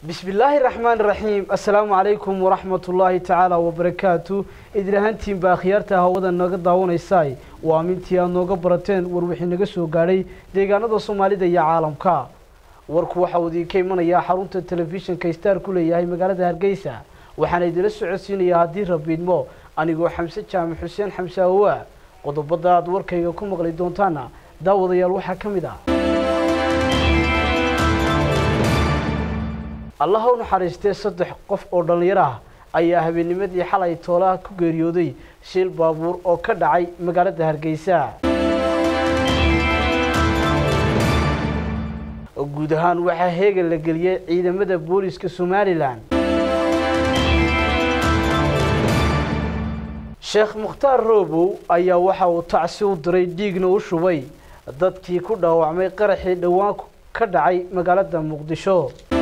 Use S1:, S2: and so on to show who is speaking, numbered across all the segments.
S1: bismi illaahi raxmaan raxiim assalaamu calaykum waraxmat ullaahi tacaala wabarakaatu idinahantiin baa akhyaarta hawada naga daawanaysaay waa mintii aad nooga barateen war wixii naga soo gaadhay deegaanada soomaalida iyo caalamka warku waxa uu idiinka imanayaa xarunta telefishinka star ku leeyahay magaalada hargeysa waxaana idila socodsiinayaa haddii rabiidmo anigoo xamse jaamac xuseen xamse awaa qodobada aad warkayga ku maqli doontaana daawadayaal waxaa ka mid ah allaha u naxariistee saddex qof oo dhallinyar ah ayaa habeennimadii xalay toolaha ku geeriyooday shil baabuur oo ka dhacay magaalada hargeysa guud ahaan waxaa heegan la geliyey ciidamada booliska somalilan sheekh mukhtaar roobow ayaa waxa uu tacsi u diray dhiigna u shubay dadkii ku dhaawacmay qaraxii dhowaan ka dhacay magaalada muqdisho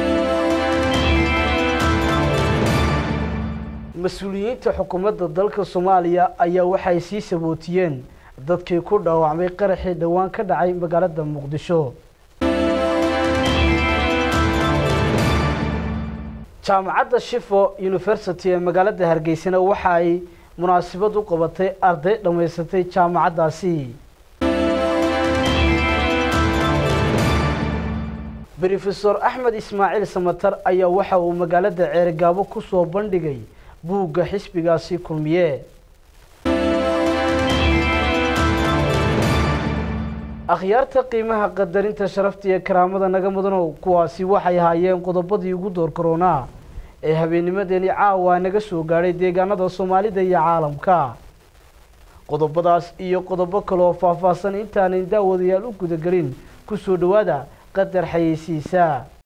S1: mas-uuliyiinta xukuumadda dalka soomaaliya ayaa waxay sii sabootiyeen dadkii ku dhaawacmay qaraxii dhowaan ka dhacay magaalada muqdisho jaamacadda shifo university ee magaalada hargeysana waxa ay munaasabad u qabatay arday dhammaysatay jaamacaddaasi brofesor axmed ismaaciil samatar ayaa waxa uu magaalada ceerigaabo ku soo bandhigay buugga xisbigaasi kulmiye akhyaarta qiimaha qadarinta sharafta iyo karaamada naga mudanow kuwaasi waxay ahaayeen qodobadii ugu door karoonaa ee habeennimadeeni caawa naga soo gaadhay deegaanada soomaalida iyo caalamka qodobadaas iyo qodobo kaleoo faahfaahsan intaanan daawadayaal u gudagelin kusoo dhowaada qadar xayeysiisa